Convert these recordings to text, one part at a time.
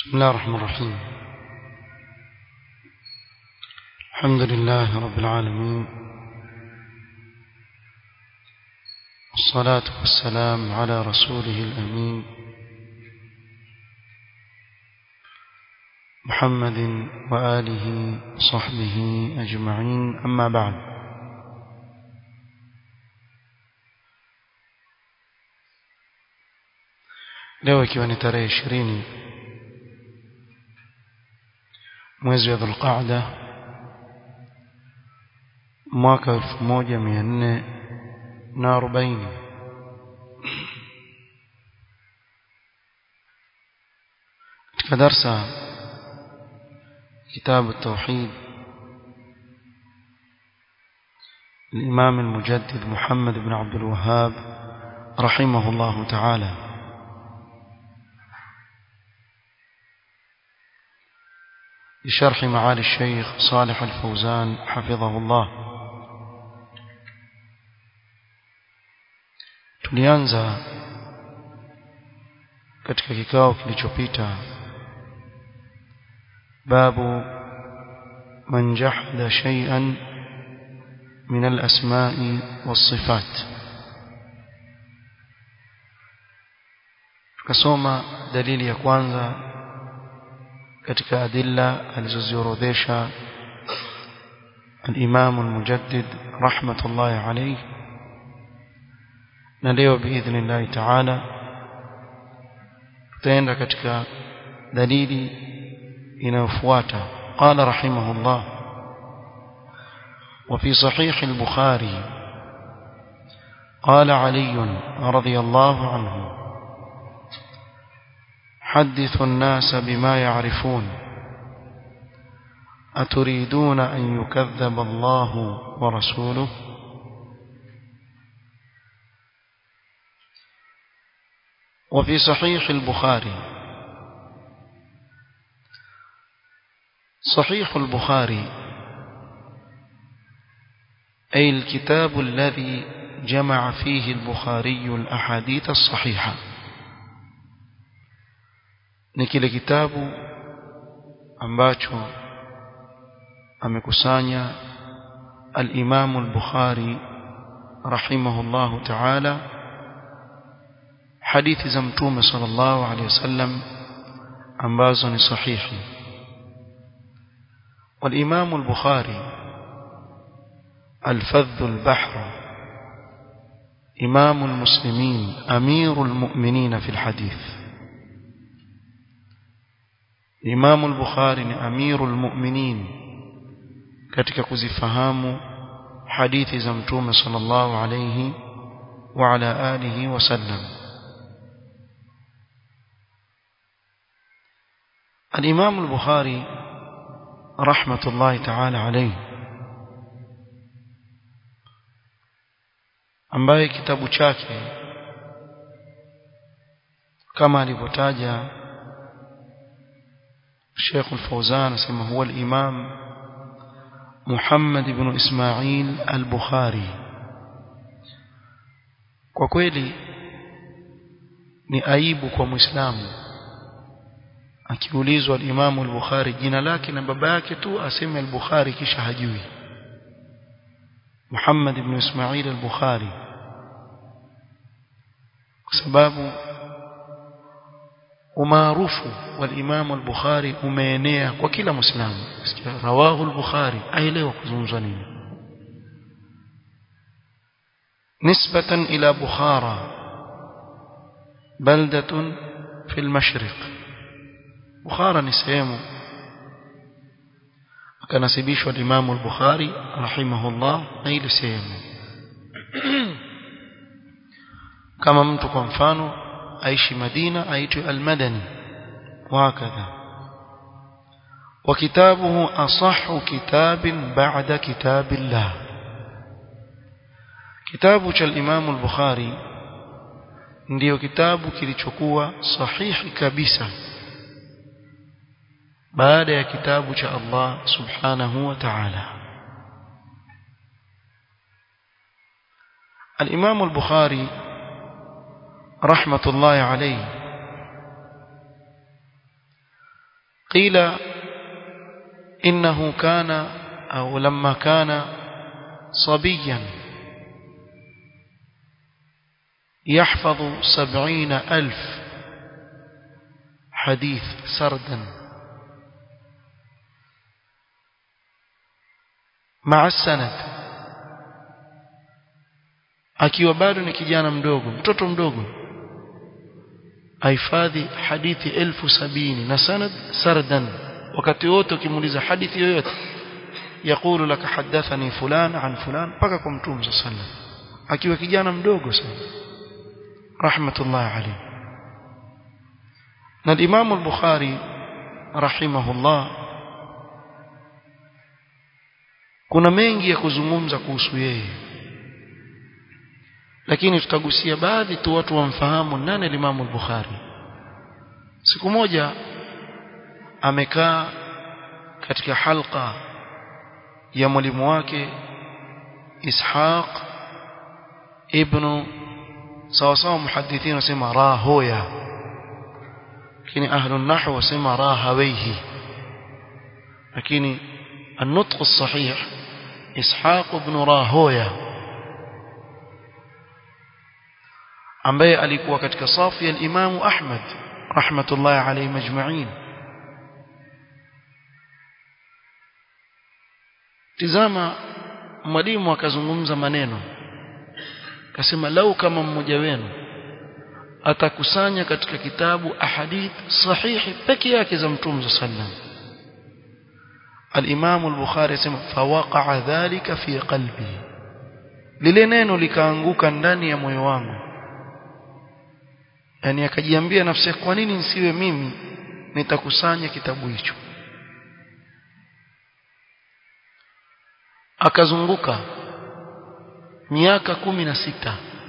بسم الله الرحمن الرحيم الحمد لله رب العالمين والصلاة والسلام على رسوله الأمين محمد وآله وصحبه أجمعين أما بعد leo ikiwa ni tarehe ishirini mwezi wa dhulqaada mwaka elfu moja mia nne na arobaini katika darsa kitabu التوحيد الإمام المجدد محمد بن عبد الوهاب رحمه الله تعالى بشرح معالي الشيخ صالح الفوزان حفظه الله tulianza katika kikao kilichopita babu man jahada shay'an min al-asma'i was-sifat tukasoma dalili ya kwanza katika adilla alizoziorodhesha al-Imam al-Mujaddid rahmatullahi alayhi na leo biidhnillah ta'ala tutaenda katika dalili inayofuata qala rahimahullah وفي صحيح البخاري قال علي رضي الله عنه حدث الناس بما يعرفون أتريدون أن يكذب الله ورسوله وفي صحيح البخاري صحيح البخاري أي الكتاب الذي جمع فيه البخاري الأحاديث الصحيحة ni kile kitabu ambacho amekusanya al-Imam al-Bukhari rahimahullahu ta'ala hadithi za mtume sallallahu alayhi wasallam ambazo ni sahihi والإمام البخاري الفذ البحر إمام المسلمين أمير المؤمنين في الحديث Imam al-Bukhari ni amirul mu'minin katika kuzifahamu hadithi za Mtume sallallahu alayhi wa ala alihi wasallam Al-Imam al-Bukhari rahmatullahi ta'ala alayhi ambaye kitabu chake kama alivyotaja الشيخ الفوزان اسمه هو الإمام محمد بن إسماعيل البخاري kwa kweli ni aibu kwa muislamu akiulizwa al-Imam al-Bukhari jina lake na baba yake tu aseme al-Bukhari kisha hajui Muhammad ibn Ismail al-Bukhari kwa sababu umaarufu wa Imam al-Bukhari umeenea kwa kila Muislamu. Rawahu al-Bukhari aelewa kuzungumzwa nini. Nisbatan ila Bukhara baldatun fi al-mashriq. Bukhara ni sehemu akanasibishwa Imam al-Bukhari rahimahullah na ile sehemu. Kama mtu kwa mfano aishi Madina aitwe Al-Madani وهكذا وكتابه أصح كتاب بعد كتاب الله كتاب الإمام البخاري ndio kitabu kilichokuwa sahihi kabisa baada ya kitabu cha Allah subhanahu wa ta'ala al-Imam al-Bukhari rahmatullahi alayhi قيل إنه كان أو لما كان صبيا يحفظ سبعين ألف حديث سردا مع السند akiwa bado ni kijana mdogo mtoto mdogo ahifadhi hadithi elfu sabini na sanad sardan wakati wote ukimuuliza hadithi yoyote yakulu laka hadathani fulan an fulan mpaka kwa mtume sallallahu alaihi wasallam akiwa kijana mdogo sana rahmatullah alayhi na Imam al-Bukhari rahimahullah kuna mengi ya kuzungumza kuhusu yeye lakini tutagusia baadhi tu watu wamfahamu nani Imam al-Bukhari siku moja amekaa katika halqa ya mwalimu wake Ishaq ibn sawa sawa muhadithina wasema rahoya lakini ahlu nahwu wasema rahawaihi lakini النطق الصحيح إسحاق بن راهويا ambaye alikuwa katika safu ya Imam Ahmad rahmatullahi alayhi majma'in tizama mwalimu akazungumza maneno akasema lau kama mmoja wenu atakusanya katika kitabu ahadith sahihi peke yake za mtume sallam al-Imam al-Bukhari asema fawaqa'a dhalika fi qalbi lile neno likaanguka ndani ya moyo wangu yani akajiambia nafsi kwa nini nisiwe mimi nitakusanya kitabu hicho akazunguka miaka kumi na sita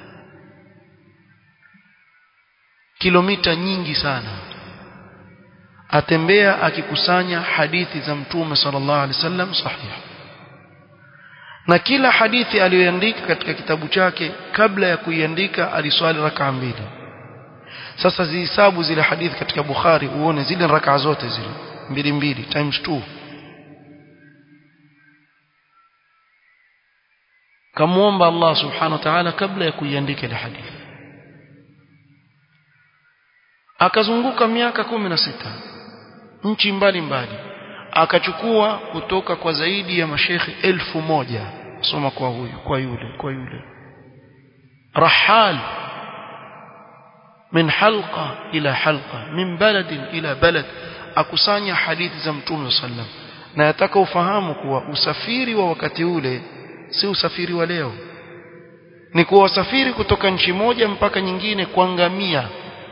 kilomita nyingi sana atembea akikusanya hadithi za mtume sallallahu alaihi wasallam sahih na kila hadithi aliyoandika katika kitabu chake kabla ya kuiandika aliswali rakaa mbili sasa zihesabu zile hadithi katika Bukhari uone zile rakaa zote zile mbili mbili times 2 kamuomba Allah subhanahu wa ta'ala kabla ya kuiandika ile hadithi akazunguka miaka kumi na sita nchi mbalimbali akachukua kutoka kwa zaidi ya mashekhi elfu moja soma kwa huyu kwa yule kwa yule rahal min halqa ila halqa min baladin ila balad akusanya hadithi za mtume sallam na yataka ufahamu kuwa usafiri wa wakati ule si usafiri wa leo ni kuwa wasafiri kutoka nchi moja mpaka nyingine kwa ngamia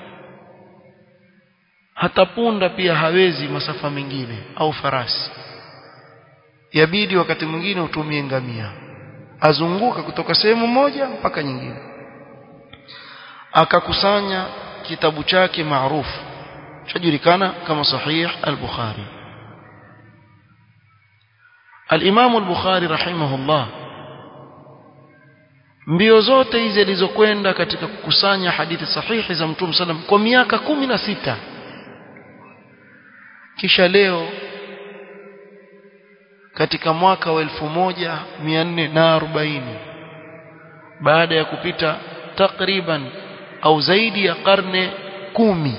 hata punda pia hawezi masafa mengine au farasi yabidi wakati mwingine utumie ngamia azunguka kutoka sehemu moja mpaka nyingine akakusanya kitabu chake maarufu chajulikana kama sahih al-Bukhari al-Imam al-Bukhari rahimahullah mbio zote hizi alizokwenda katika kukusanya hadithi sahihi za Mtume sallam kwa miaka kumi na sita kisha leo katika mwaka wa 1440 baada ya kupita takriban au zaidi ya karne kumi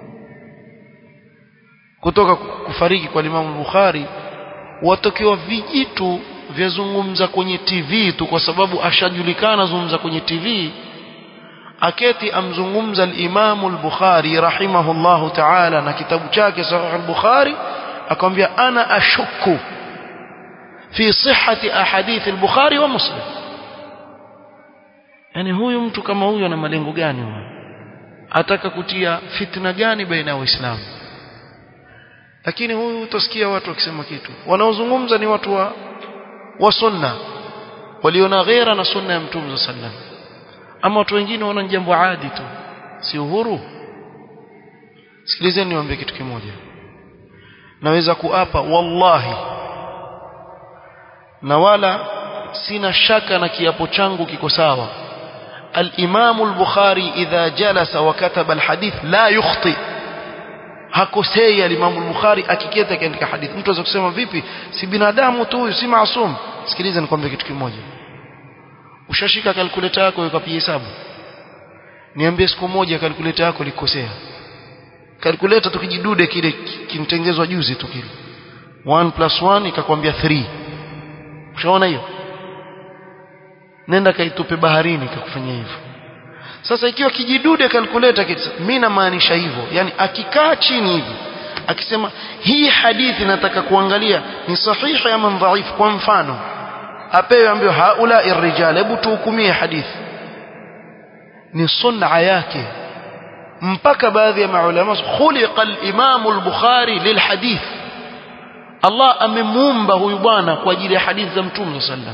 kutoka kufariki kwa Imam Bukhari watokewa vijitu vyazungumza kwenye TV tu kwa sababu ashajulikana zungumza kwenye TV aketi amzungumza al-Imam al-Bukhari rahimahullahu ta'ala na kitabu chake Sahih al-Bukhari akamwambia ana ashukku fi sihhati ahadith al-Bukhari wa Muslim yani huyu mtu kama huyu ana malengo gani huyo ataka kutia fitna gani baina ya waislamu lakini huyu utasikia watu wakisema kitu wanaozungumza ni watu wa wa sunna waliona ghera na sunna ya mtume sallam ama watu wengine wana jambo adi tu si uhuru sikilizeni niwaambie kitu kimoja naweza kuapa wallahi na wala sina shaka na kiapo changu kiko sawa الإمام البخاري إذا جلس وكتب الحديث لا يخطئ hakosei alimamu al-Bukhari akiketa akiandika hadithi mtu aweza kusema vipi si binadamu tu huyu si maasum sikiliza nikwambie kitu kimoja ushashika kalkuleta yako ukapiga hesabu niambie siku moja kalkuleta yako likosea kalkuleta tukijidude kile kimtengezwa juzi tu kile 1 plus 1 ikakwambia 3 ushaona hiyo nenda kaitupe baharini ikakufanyia hivyo sasa ikiwa kijidude kalkuleta mimi namaanisha hivyo yani akikaa chini hivi akisema hii hadithi nataka kuangalia ni sahihi ama dhaifu kwa mfano apewe ambayo haula irrijal hebu tuhukumie hadithi ni sunna yake mpaka baadhi ya maulama khuliqa al-imam al-bukhari lilhadith Allah amemuumba huyu bwana kwa ajili ya hadithi za mtume sallam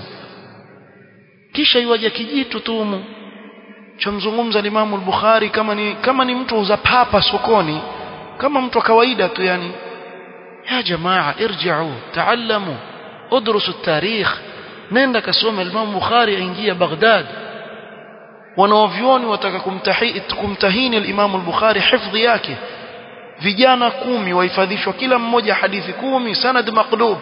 kisha iwaje kijitu tumu chomzungumza Imam al-Bukhari kama ni kama ni mtu uza papa sokoni kama mtu wa kawaida tu yani ya jamaa irji'u taallamu udrusu at-tarikh nenda kasome Imam Bukhari aingia Baghdad wanaovyoni wataka kumtahini kumtahini al-Imam al-Bukhari hifdhi yake vijana kumi wahifadhishwa kila mmoja hadithi kumi sanad maqlub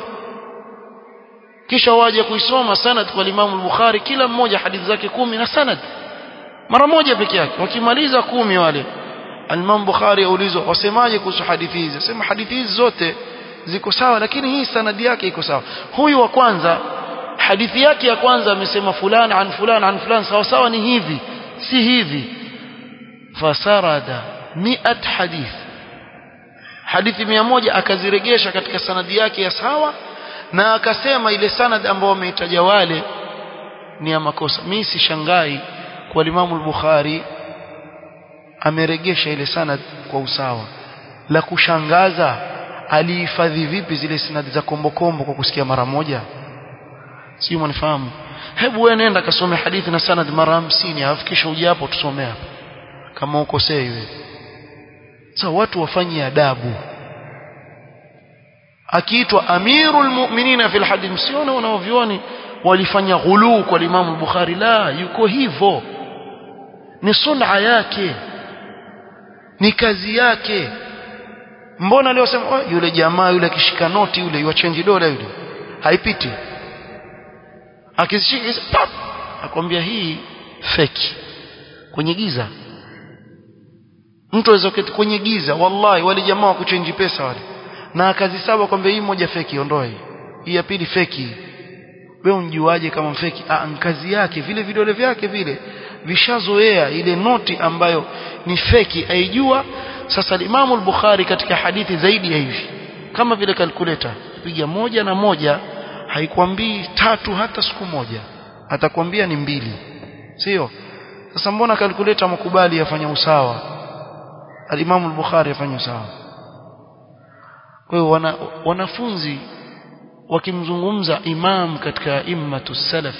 kisha waje kuisoma sanad kwa Imam al-Bukhari kila mmoja hadithi zake kumi na sanad mara moja peke yake wakimaliza kumi wale Imam Bukhari aulizwa wasemaje kuhusu hadithi hizi asema hadithi hizi zote ziko sawa lakini hii sanadi yake iko sawa huyu wa kwanza hadithi yake ya kwanza amesema fulani an fulani an fulani sawa sawa ni hivi si hivi fasarada mi'at hadith hadithi mia moja akaziregesha katika sanadi yake ya sawa na akasema ile sanad ambayo wameitaja wale ni ya makosa mimi sishangai kwa Imam al-Bukhari ameregesha ile sanad kwa usawa la kushangaza alihifadhi vipi zile sanadi za kombokombo kwa kusikia mara moja si mnifahamu hebu wewe nenda kasome hadithi na sanad mara 50 alafu kisha uje hapo tusomee hapa kama ukosei wewe sasa watu wafanye adabu akiitwa amirul mu'minina fil hadith msione wanaovioni walifanya ghuluu kwa Imam al-Bukhari la yuko hivyo ni sunna yake ni kazi yake mbona leo sema oh, yule jamaa yule akishika noti yule yuachange dola yule haipiti akishika pap akwambia hii feki kwenye giza mtu aweza kuketi kwenye giza wallahi wale jamaa wa kuchange pesa wale na akazisaba kwamba hii moja feki ondoe hii hii ya pili feki wewe unjuaje kama feki ah kazi yake vile vidole vyake vile vishazoea ile noti ambayo ni feki aijua sasa Imam al-Bukhari katika hadithi zaidi ya hivi kama vile kalkuleta piga moja na moja haikwambii tatu hata siku moja atakwambia ni mbili sio sasa mbona kalkuleta mkubali afanya usawa al-Imam al-Bukhari afanya usawa kwa hiyo wana, wanafunzi wakimzungumza imam katika immatu salaf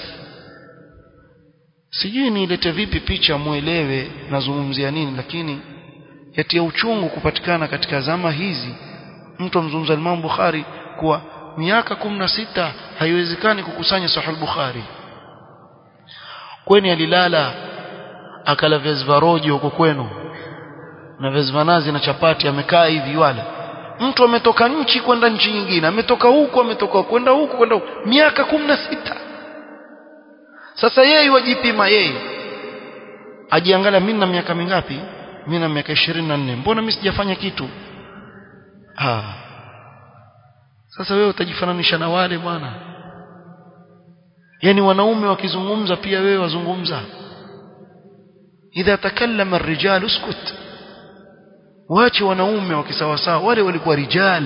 sijui niilete vipi picha muelewe nazungumzia nini lakini yatia uchungu kupatikana katika zama hizi mtu amzungumza Imam Bukhari kuwa miaka sita haiwezekani kukusanya sahih Bukhari kweni alilala akala viazi vya rojo huko kwenu na viazi vya nazi na chapati amekaa hivi wala mtu ametoka nchi kwenda nchi nyingine ametoka huko ametoka kwenda huko kwenda huko miaka sita sasa yeye wajipima yeye ajiangalia mimi na miaka mingapi mimi na miaka 24 mbona mimi sijafanya kitu ah sasa wewe utajifananisha na wale bwana yani wanaume wakizungumza pia wewe wazungumza idha takallama ar-rijal uskut waache wanaume wakisawasawa wale walikuwa rijal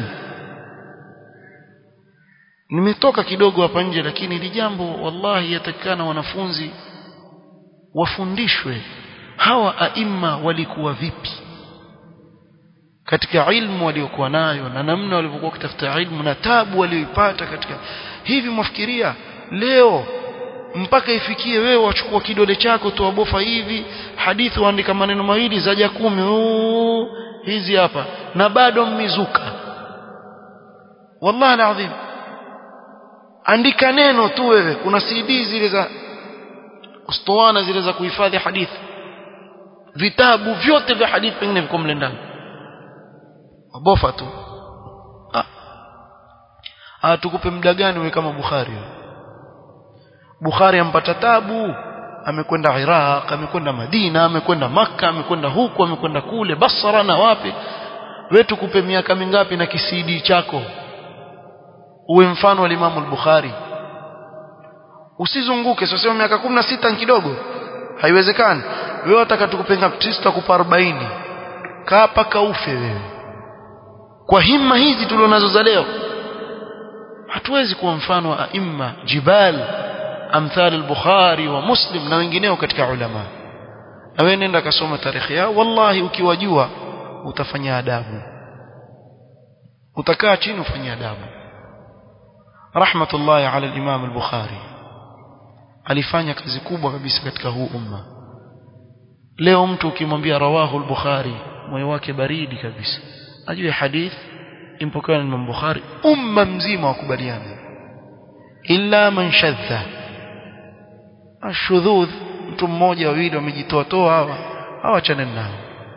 nimetoka kidogo hapa nje lakini ili jambo wallahi yatakana wanafunzi wafundishwe hawa aima walikuwa vipi katika ilmu waliokuwa nayo na namna walivyokuwa kutafuta ilmu na tabu walioipata katika hivi mwafikiria leo mpaka ifikie wewe wachukua kidole chako tuwabofa hivi hadithi waandika maneno mawili zaja kumi uu, hizi hapa na bado mmizuka wallahi alazim andika neno tu wewe kuna CD zile za ustuana zile za kuhifadhi hadithi vitabu vyote vya hadithi pengine viko mle ndani bofa tu ah. ah tukupe muda gani wewe kama Bukhari Bukhari ampata tabu amekwenda Iraq amekwenda Madina amekwenda maka amekwenda huku amekwenda kule Basra na wapi wewe tukupe miaka mingapi na kisidi chako uwe mfano wa Imam al-Bukhari usizunguke sio miaka 16 ni kidogo haiwezekani wewe wataka tukupe ngapi tutakupa 40 kaa paka ufe wewe kwa himma hizi tulionazo za leo hatuwezi kuwa mfano wa aima jibal amthal al-Bukhari wa Muslim na wengineo katika ulama na wewe nenda kasoma tarehe yao wallahi ukiwajua utafanya adabu utakaa chini ufanye adabu rahmatullahi ala al-Imam al-Bukhari alifanya kazi kubwa kabisa katika huu umma leo mtu ukimwambia rawahu al-Bukhari moyo wake baridi kabisa ajue hadith impokewa na Imam Bukhari umma mzima wakubaliana illa man shadha ashudhudh mtu mmoja wawili wamejitoa toa hawa hawachane nao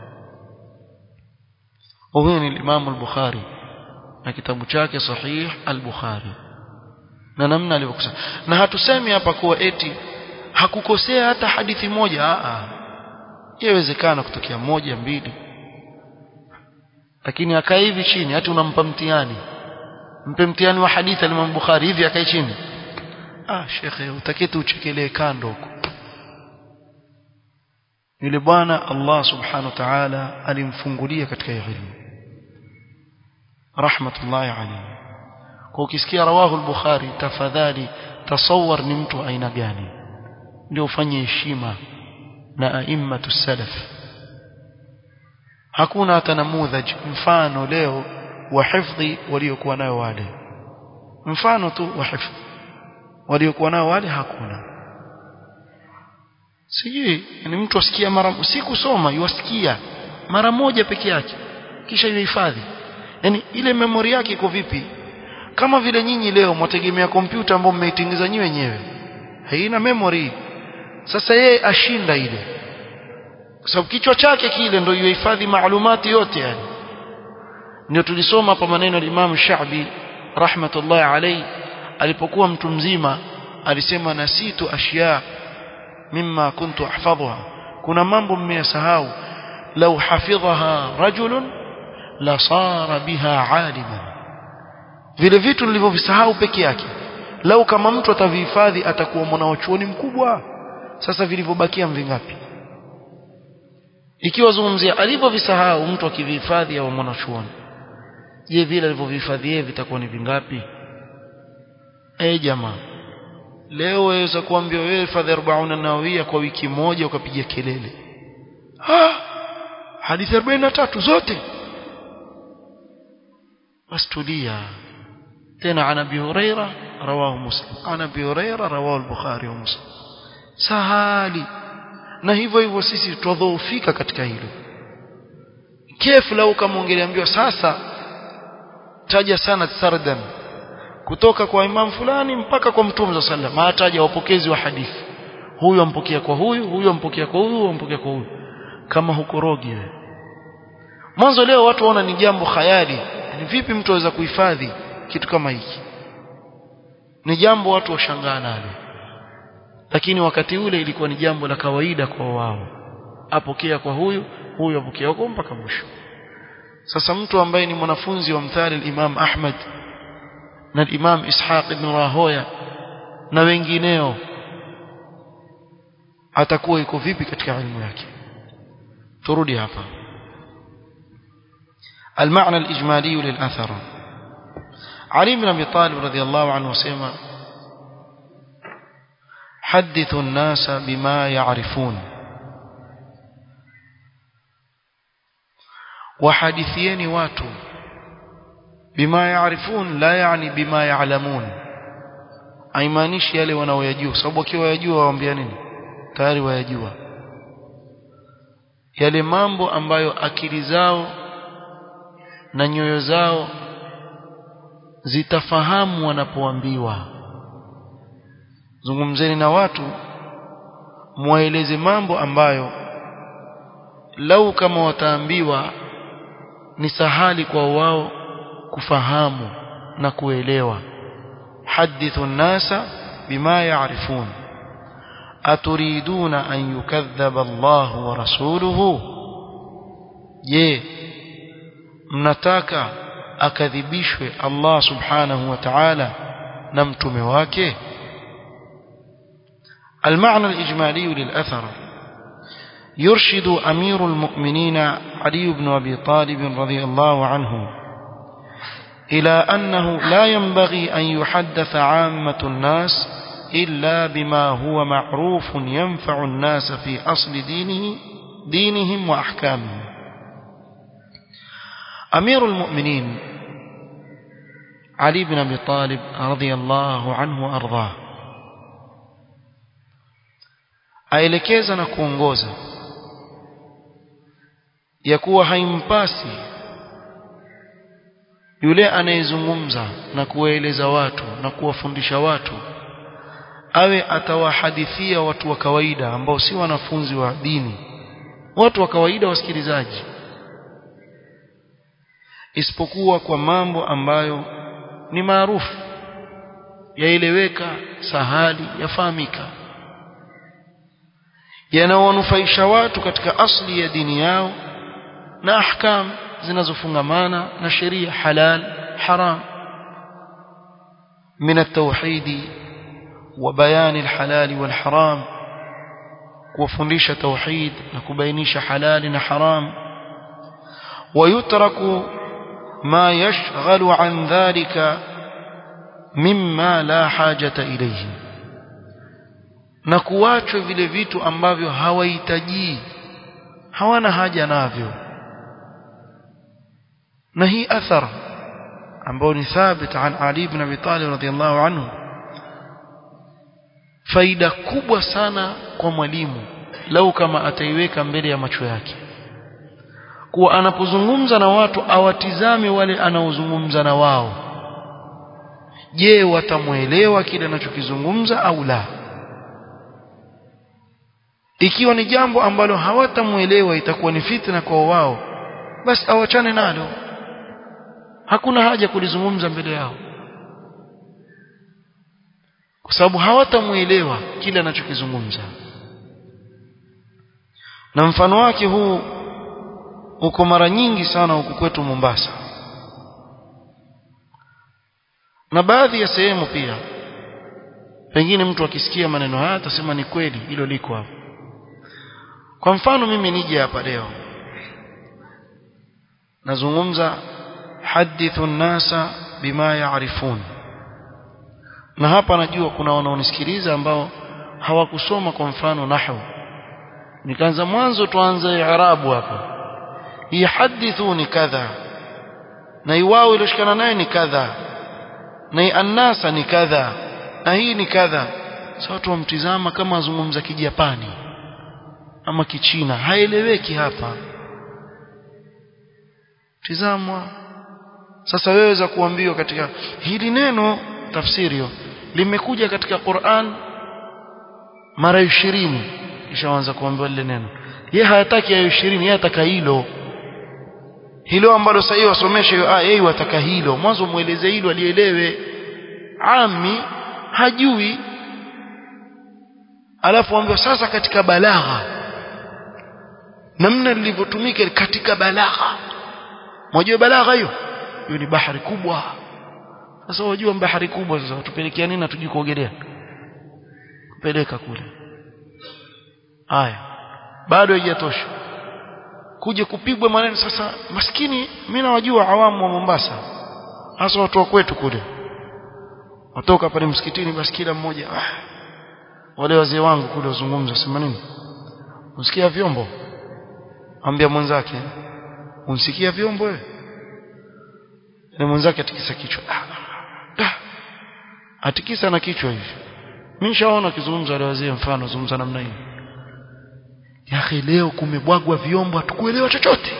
huyu ni Imam al-Bukhari na kitabu chake sahih al-Bukhari na namna alivyokusema na hatusemi hapa kuwa eti hakukosea hata hadithi moja a a yawezekana kutokea moja mbili lakini akaa hivi chini hata unampa mtihani mpe mtihani wa hadithi ya Imam Bukhari hivi akae chini ah shekhe utaketi uchekelee kando huko yule bwana Allah subhanahu wa ta'ala alimfungulia katika elimu rahmatullahi alayhi kwa ukisikia rawahu al-bukhari tafadhali tasawwar ni mtu aina gani ndio ufanye heshima na a'immatu salaf hakuna hata namudhaj mfano leo wa hifdhi waliokuwa nayo wale mfano tu wa hifdhi waliokuwa nao wale hakuna sijui ni mtu asikia mara si kusoma yuasikia mara moja peke yake kisha yuhifadhi yani ile memory yake iko vipi kama vile nyinyi leo mwategemea kompyuta ambayo mmeitengeneza nyinyi wenyewe haina memory sasa yeye ashinda ile kwa sababu kichwa chake kile ndio yuhifadhi maalumati yote yani ndio tulisoma hapa maneno ya Imam Sha'bi rahmatullahi alayhi alipokuwa mtu mzima alisema nasitu ashya mimma kuntu ahfadhuha kuna mambo mmeyasahau law hafidhaha rajulun la sara biha aliman vile vitu nilivyovisahau peke yake lau kama mtu atavihifadhi atakuwa mwanachuoni mkubwa sasa vilivyobakia mvingapi ikiwa zungumzia alivyovisahau mtu akivihifadhi au mwanachuoni je vile alivyovihifadhi yeye vitakuwa ni vingapi eh jamaa leo waweza kuambia wewe hifadhi 40 nawawia kwa wiki moja ukapiga kelele ah hadithi 43 zote basi tulia tena ana abi huraira rawahu muslim ana abi huraira rawahu al-bukhari wa muslim sahali na hivyo hivyo sisi tudhoofika katika hilo kefu lau kama ungeliambiwa sasa taja sana sardan kutoka kwa imam fulani mpaka kwa mtume za sallam ataja wapokezi wa hadithi huyu ampokea kwa huyu huyu ampokea kwa huyu huyu ampokea kwa huyu kama hukorogi wewe mwanzo leo watu waona ni jambo khayali ni vipi mtu aweza kuhifadhi kitu kama hiki ni jambo watu washangaa nalo lakini wakati ule ilikuwa ni jambo la kawaida kwa wao apokea kwa huyu huyu apokea kwa mpaka mwisho sasa mtu ambaye ni mwanafunzi wa mthali al-Imam Ahmad na al-Imam Ishaq ibn Rahoya na wengineo atakuwa iko vipi katika elimu yake turudi hapa المعنى الإجمالي للأثر علي بن أبي طالب رضي الله عنه سيما حدثوا الناس بما يعرفون وحدثيني واتو بما يعرفون لا يعني بما يعلمون haimaanishi yale wanaoyajua sababu wakiwa wayajua waambia nini tayari wayajua yale mambo ambayo akili zao na nyoyo zao zitafahamu wanapoambiwa zungumzeni na watu muwaeleze mambo ambayo lau kama wataambiwa ni sahali kwa wao kufahamu na kuelewa hadithu nnasa bima yaarifun aturiduna an yukadhaba Allah wa rasuluhu je mnataka akadhibishwe Allah subhanahu wa ta'ala na mtume wake المعنى الإجمالي للأثر يرشد أمير المؤمنين علي بن أبي طالب رضي الله عنه إلى أنه لا ينبغي أن يحدث عامة الناس إلا بما هو معروف ينفع الناس في أصل دينه دينهم وأحكامهم أمير المؤمنين علي بن أبي طالب رضي الله عنه وأرضاه aelekeza na kuongoza ya kuwa haimpasi yule anayezungumza na kuwaeleza watu na kuwafundisha watu awe atawahadithia watu wa kawaida ambao si wanafunzi wa dini watu wa kawaida wasikilizaji isipokuwa kwa mambo ambayo ni maarufu yaeleweka sahali yafahamika yanawanufaisha watu katika asli ya dini yao na ahkam zinazofungamana na sheria halal haram من التوحيد وبيان الحلال والحرام وفندش توحيد نكبينيش حلال وحرام ويترك ما يشغل عن ذلك مما لا حاجة إليه na kuachwa vile vitu ambavyo hawahitaji hawana haja navyo na hii athar ambao ni thabit an Ali ibn Abi Talib radhiyallahu anhu faida kubwa sana kwa mwalimu lau kama ataiweka mbele ya macho yake kuwa anapozungumza na watu awatizame wale anaozungumza na wao je watamwelewa kile anachokizungumza au la ikiwa ni jambo ambalo hawatamuelewa itakuwa ni fitna kwa wao basi awachane nalo hakuna haja kulizungumza mbele yao kwa sababu hawatamuelewa kile anachokizungumza na mfano wake huu uko mara nyingi sana huku kwetu Mombasa na baadhi ya sehemu pia pengine mtu akisikia maneno haya atasema ni kweli hilo liko hapo kwa mfano mimi nije hapa leo nazungumza hadithu nasa bima yaarifun na hapa najua kuna wanaonisikiliza ambao hawakusoma kwa mfano nahwu nikaanza mwanzo tuanze i'rabu hapa hii hadithu ni kadha na iwao ilioshikana naye ni kadha na hii annasa ni kadha na hii ni kadha sasa watu wamtizama kama azungumza kijapani ama kichina haeleweki hapa tizamwa sasa wewe za kuambiwa katika hili neno tafsirio limekuja katika Qur'an mara 20 kisha waanza kuambiwa lile neno yeye hayataki hayo 20 yeye ataka hilo hilo ambalo sasa hiyo wasomeshe hiyo aya yeye wataka hilo mwanzo mueleze hilo alielewe ami hajui alafu ambiwa sasa katika balagha namna lilivyotumika katika balagha Mwajua balagha hiyo? Hiyo ni bahari kubwa. Sasa wajua bahari kubwa sasa tupelekea nini na tujui kuogelea? Kupeleka kule. Haya. Bado haijatosha. Kuja kupigwa maneno sasa maskini mimi nawajua awamu wa Mombasa. Hasa watu wa kwetu kule. Watoka pale msikitini basi kila mmoja ah, wale wazee wangu kule wazungumza sema nini? Usikia vyombo? Ambia mwenzake unsikia vyombo wewe na mwenzake atikisa kichwa ah, atikisa na kichwa hivi mimi nishaona kizungumza wale wazee mfano zungumza namna hii ya leo kumebwagwa vyombo hatukuelewa chochote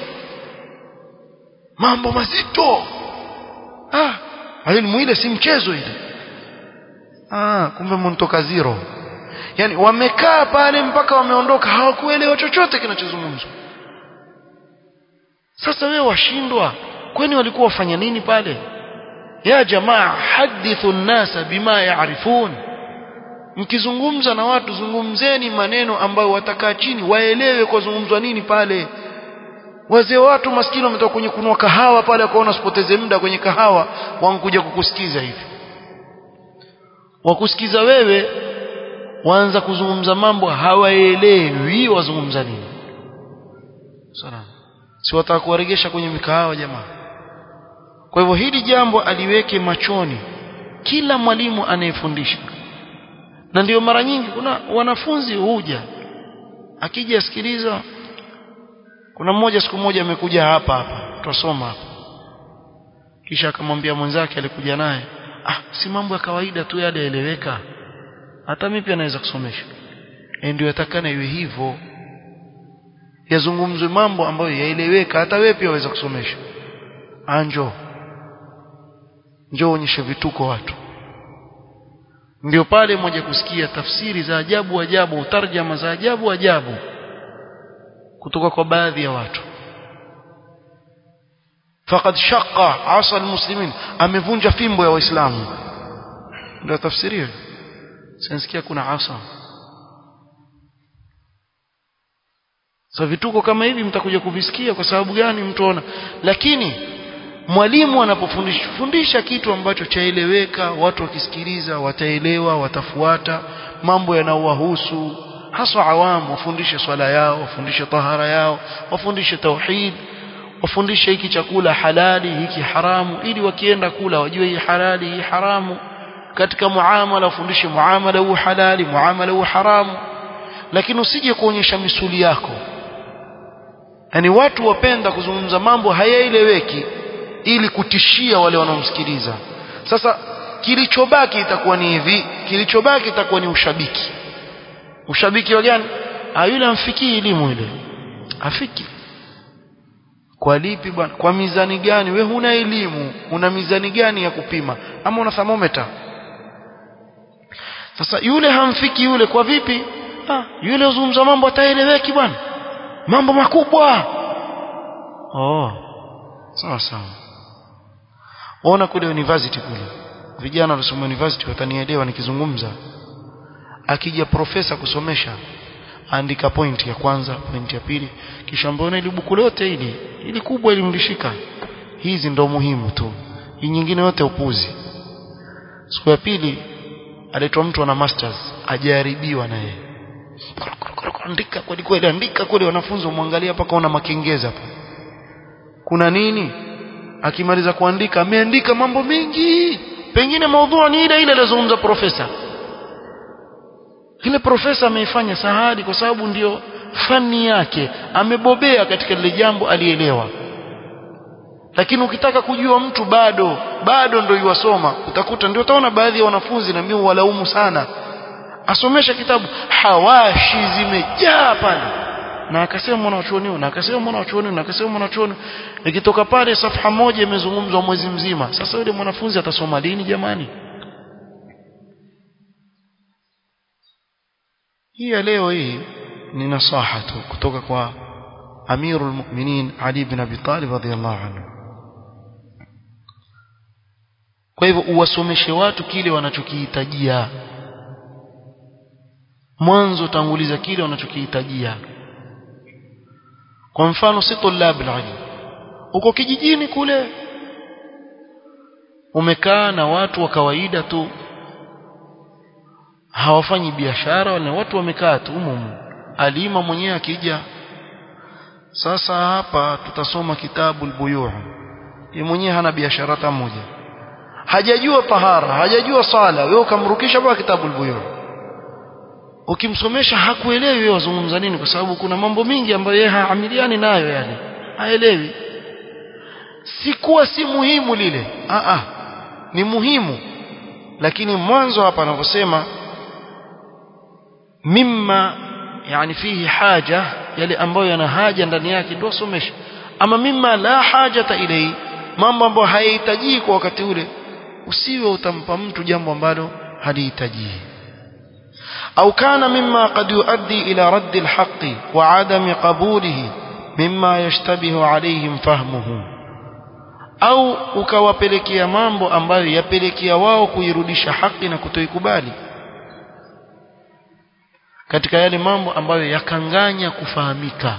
mambo mazito ah elimu ile si mchezo ile ah kumbe mntoka zero yani wamekaa pale mpaka wameondoka hawakuelewa chochote kinachozungumzwa sasa wewe washindwa kwani walikuwa wafanya nini pale ya jamaa hadithu nnasa bima yaarifun mkizungumza na watu zungumzeni maneno ambayo watakaa chini waelewe kwa zungumzwa nini pale wazee watu maskini wametoka kwenye kunua kahawa pale wakaona usipoteze muda kwenye kahawa wankuja kukusikiza hivi wakusikiza wewe waanza kuzungumza mambo hawaelewi wazungumza nini sana si wataka kuwaregesha kwenye mikahawa jamaa kwa hivyo hili jambo aliweke machoni kila mwalimu anayefundisha na ndio mara nyingi kuna wanafunzi huja akija asikiliza kuna mmoja siku moja amekuja hapa hapa tutasoma hapa kisha akamwambia mwenzake alikuja naye ah si mambo ya kawaida tu yale yaeleweka hata mimi pia naweza kusomesha e ndio yatakana iwe hivyo yazungumzwe mambo ambayo yaeleweka hata wewe pia waweza kusomesha anjo njoo onyeshe vituko watu ndio pale moja kusikia tafsiri za ajabu ajabu tarjama za ajabu ajabu kutoka kwa baadhi ya watu faqad shaqqa asa almuslimin amevunja fimbo ya waislamu ndio tafsiri hiyo sinasikia kuna asa sasa vituko kama hivi mtakuja kuvisikia kwa sababu gani mtuona lakini mwalimu anapofundisha fundisha kitu ambacho chaeleweka watu wakisikiliza wataelewa watafuata mambo yanayowahusu haswa awamu wafundishe swala yao wafundishe tahara yao wafundishe tauhid wafundishe hiki chakula halali hiki haramu ili wakienda kula wajue hii halali hii haramu katika muamala wafundishe muamala huu halali muamala huu haramu lakini usije kuonyesha misuli yako yani watu wapenda kuzungumza mambo hayaeleweki ili kutishia wale wanaomsikiliza sasa kilichobaki itakuwa ni hivi kilichobaki itakuwa ni ushabiki ushabiki wa gani ah yule amfikii elimu ile afiki kwa lipi bwana kwa mizani gani we huna elimu una mizani gani ya kupima ama una thermometer sasa yule hamfiki yule kwa vipi ah yule uzungumza mambo ataeleweki bwana mambo makubwa oh sawa sawa ona kule university kule vijana wanasoma university watanielewa nikizungumza akija profesa kusomesha andika point ya kwanza point ya pili kisha mbona ile buku lote hili ili kubwa ili mlishika hizi ndo muhimu tu hii nyingine yote upuzi siku ya pili aletwa mtu ana masters ajaribiwa na yeye andika kweli kweli andika kweli wanafunzi wamwangalia mpaka una makengeza hapo kuna nini akimaliza kuandika ameandika mambo mengi pengine maudhui ni ile ile aliyozungumza profesa ile profesa ameifanya sahadi kwa sababu ndio fani yake amebobea katika lile jambo alielewa lakini ukitaka kujua mtu bado bado ndio yuwasoma utakuta ndio utaona baadhi ya wanafunzi na mimi walaumu sana asomesha kitabu hawashi zimejaa pale na akasema mwanachuoni na akasema mwanachuoni na akasema mwanachuoni ikitoka pale safha moja imezungumzwa mwezi mzima sasa yule mwanafunzi atasoma lini jamani hii ya leo hii ni nasaha tu kutoka kwa amirul mu'minin ali ibn abi talib radhiyallahu anhu kwa hivyo uwasomeshe watu kile wanachokihitajia mwanzo tanguliza kile wanachokihitajia kwa mfano si tulab ilm uko kijijini kule umekaa na watu wa kawaida tu hawafanyi biashara wala watu wamekaa tu humo alima mwenyewe akija sasa hapa tutasoma kitabu al-buyu' yeye mwenyewe hana biashara hata moja hajajua tahara hajajua sala wewe ukamrukisha kwa kitabu al-buyu' ukimsomesha hakuelewi wewe wazungumza nini kwa sababu kuna mambo mingi ambayo yeye haamiliani nayo yani haelewi si kuwa si muhimu lile a a ni muhimu lakini mwanzo hapa anavyosema mimma yani fihi haja yale ambayo yana haja ndani yake ndio somesha ama mimma la hajata ilai mambo ambayo hayahitaji kwa wakati ule usiwe utampa mtu jambo ambalo halihitaji au kana mimma qad yuaddi ila radd alhaq wa adam qabulihi mimma yashtabihu alaihim fahmuhu au ukawapelekea mambo ambayo yapelekea wao kuirudisha haki na kutoikubali katika yale mambo ambayo yakanganya kufahamika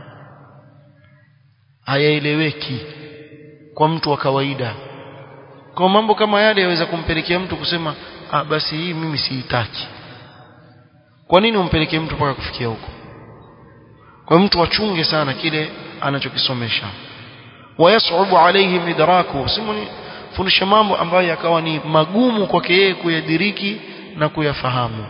hayaeleweki kwa mtu wa kawaida kwa mambo kama yale yaweza kumpelekea mtu kusema ah basi hii mimi siitaki kwa nini umpelekee mtu mpaka kufikia huko kwa mtu achunge sana kile anachokisomesha wayasubu alaihim idraku simuni fundisha mambo ambayo yakawa ni magumu kwake yeye kuyadiriki na kuyafahamu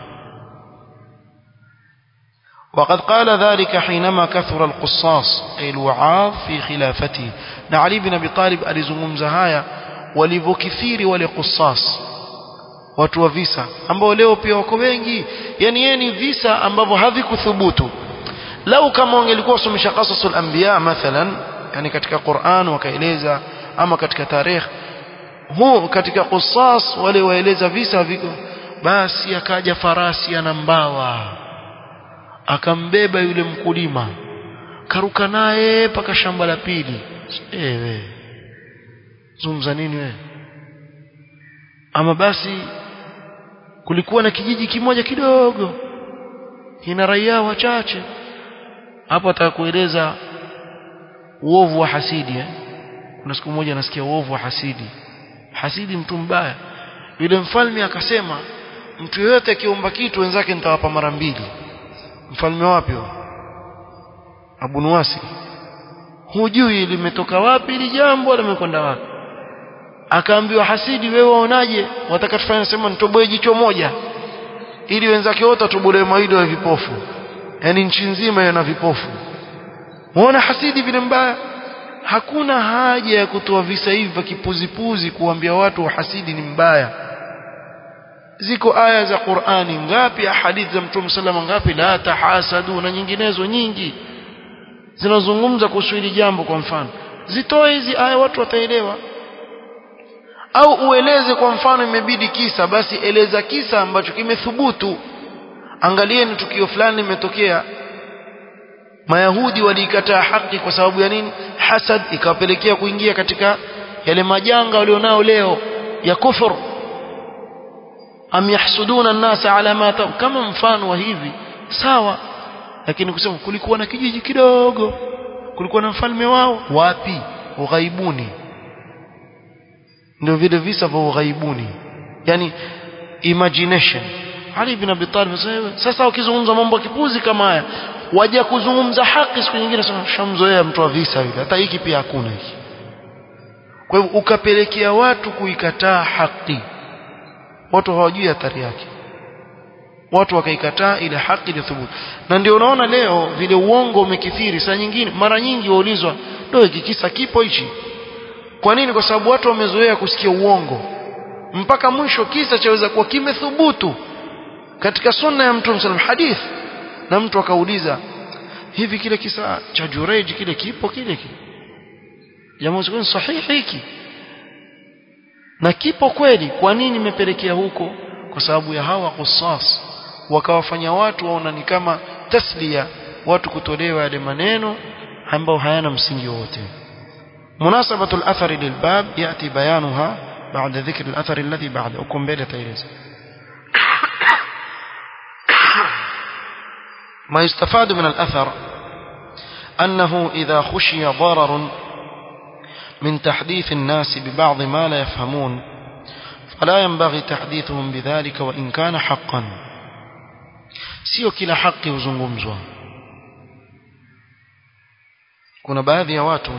وقد قال ذلك حينما كثر القصاص أي الوعاظ في خلافته علي بن أبي طالب alizungumza haya walivyokithiri wale qissas watu wa visa ambao leo pia wako wengi yani yeye ni visa ambavyo havikuthubutu lau kama wangelikuwa wasomesha qasasul anbiya mathalan yani katika Qur'an wakaeleza ama katika tarikh huu katika qissas wale waeleza visa viko basi akaja farasi ana mbawa akambeba yule mkulima karuka naye paka shamba la pili ewe zungumza nini wewe ama basi kulikuwa na kijiji kimoja kidogo kina raia wachache hapo atakueleza uovu wa hasidi eh? kuna siku moja nasikia uovu wa hasidi hasidi mtu mbaya yule mfalme akasema mtu yeyote akiomba kitu wenzake nitawapa mara mbili mfalme wapi Abu Nuwasi hujui limetoka wapi ili jambo limekwenda wapi akaambiwa hasidi wewe waonaje wataka tufanye sema nitoboe jicho moja ili wenzake wote watobolewe maido ya vipofu yani nchi nzima ina vipofu muona hasidi vile mbaya hakuna haja ya kutoa visa hivi vya kipuzipuzi kuambia watu hasidi ni mbaya ziko aya za Qur'ani ngapi hadithi za Mtume salama ngapi la tahasadu na nyinginezo nyingi zinazungumza kuhusu hili jambo kwa mfano zitoe hizi aya watu wataelewa au ueleze kwa mfano imebidi kisa basi eleza kisa ambacho kimethubutu angalieni tukio fulani limetokea mayahudi waliikataa haki kwa sababu ya nini hasad ikawapelekea kuingia katika yale majanga walionao leo ya kufur am yahsuduna an-nasa ala ma kama mfano wa hivi sawa lakini kusema kulikuwa na kijiji kidogo kulikuwa na mfalme wao wapi ughaibuni ndio vile visa vya ughaibuni yani imagination Ali bin Abi Talib sasa wakizungumza mambo ya kipuzi kama haya waje kuzungumza haki siku nyingine sema shamzoea mtu wa visa yule hata hiki pia hakuna hiki kwa hivyo ukapelekea watu kuikataa haki watu hawajui athari yake watu wakaikataa ile haki ilithubutu na ndio unaona leo vile uongo umekithiri saa nyingine mara nyingi waulizwa ndio hiki kisa kipo hichi kwa nini kwa sababu watu wamezoea kusikia uongo mpaka mwisho kisa chaweza kuwa kimethubutu katika sunna ya mtume sallam hadith na mtu akauliza hivi kile kisa cha Jureij kile kipo kile kile jamaa sio sahihi hiki na kipo kweli kwa nini imepelekea huko kwa sababu ya hawa qissas wakawafanya watu waona ni kama taslia watu kutolewa yale maneno ambao hayana msingi wote مناسبة الأثر للباب يأتي بيانها بعد ذكر الأثر الذي بعد أكم بيلة تيريز ما يستفاد من الأثر أنه إذا خشي ضرر من تحديث الناس ببعض ما لا يفهمون فلا ينبغي تحديثهم بذلك وإن كان حقا sio kila haki huzungumzwa kuna baadhi ya watu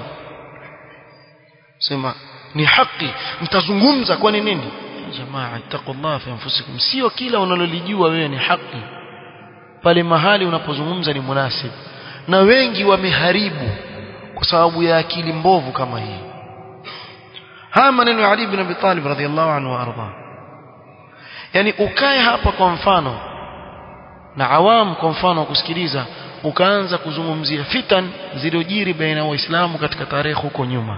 sema ni haki mtazungumza kwani nini jamaa ittaqullah fi anfusikum sio kila unalolijua wewe ni haki pale mahali unapozungumza ni munasib na wengi wameharibu kwa sababu ya akili mbovu kama hii haya maneno ya Ali ibn Abi Talib radhiyallahu anhu arda yani ukae hapa kwa mfano na awam kwa mfano kusikiliza ukaanza kuzungumzia fitan zilizojiri baina ya waislamu katika tarehe huko nyuma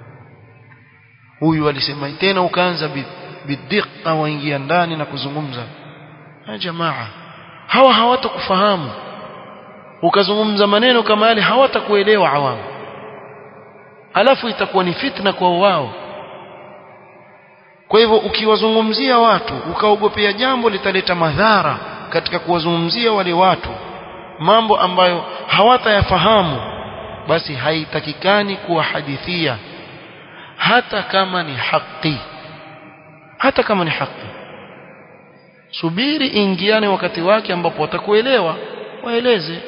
huyu alisema tena ukaanza bidhiqa waingia ndani na kuzungumza ha jamaa hawa hawatakufahamu ukazungumza maneno kama yale hawatakuelewa awamu alafu itakuwa ni fitna kwa wao kwa hivyo ukiwazungumzia watu ukaogopea jambo litaleta madhara katika kuwazungumzia wale watu mambo ambayo hawatayafahamu basi haitakikani kuwahadithia hata kama ni haki hata kama ni haki subiri ingiane wakati wake ambapo watakuelewa waeleze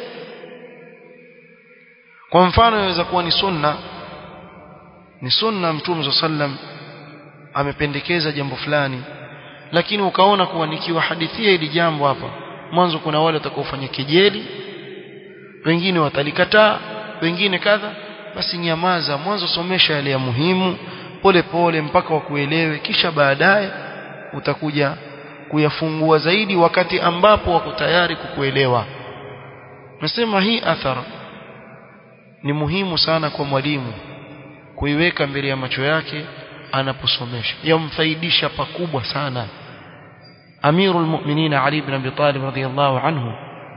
kwa mfano inaweza kuwa ni sunna ni sunna mtume sallam amependekeza jambo fulani lakini ukaona kuwa nikiwahadithia hili jambo hapa mwanzo kuna wale watakaofanya kejeli wengine watalikataa wengine kadha basi nyamaza mwanzo somesha yale ya muhimu pole pole mpaka wakuelewe kisha baadaye utakuja kuyafungua zaidi wakati ambapo wako tayari kukuelewa nasema hii athara ni muhimu sana kwa mwalimu kuiweka mbele ya macho yake anaposomesha yamfaidisha pakubwa sana Amirul Mu'minin Ali ibn Abi Talib radhiyallahu anhu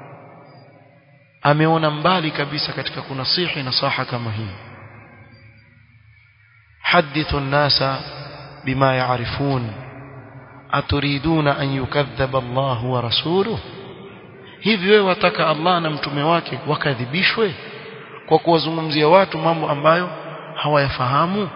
ameona mbali kabisa katika kunasihi nasaha kama hii hadithu an-nasa bima ya'rifun aturiduna an yukadhaba Allah wa rasuluhu hivi wewe wataka Allah na mtume wake wakadhibishwe kwa kuwazungumzia watu mambo ambayo hawayafahamu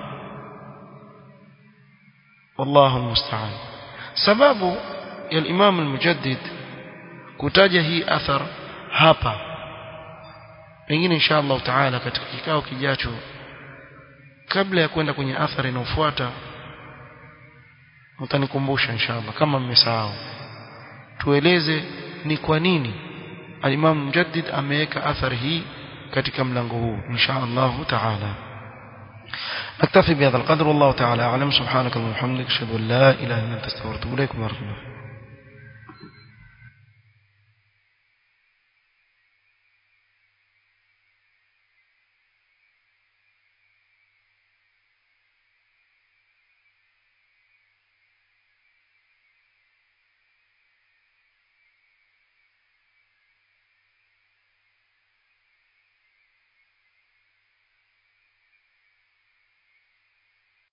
والله المستعان sababu ya Imam al-Mujaddid kutaja hii athar hapa pengine insha Allah taala katika kikao kijacho kabla ya kwenda kwenye athari inayofuata mtanikumbusha insha Allah kama mmesahau tueleze ni kwa nini al-Imam Mujaddid ameweka athari hii katika mlango huu insha Allah taala نكتفي بهذا القدر والله تعالى أعلم سبحانك اللهم وبحمدك أشهد أن لا إله إلا أنت استغفرك وأتوب إليك ورحمة الله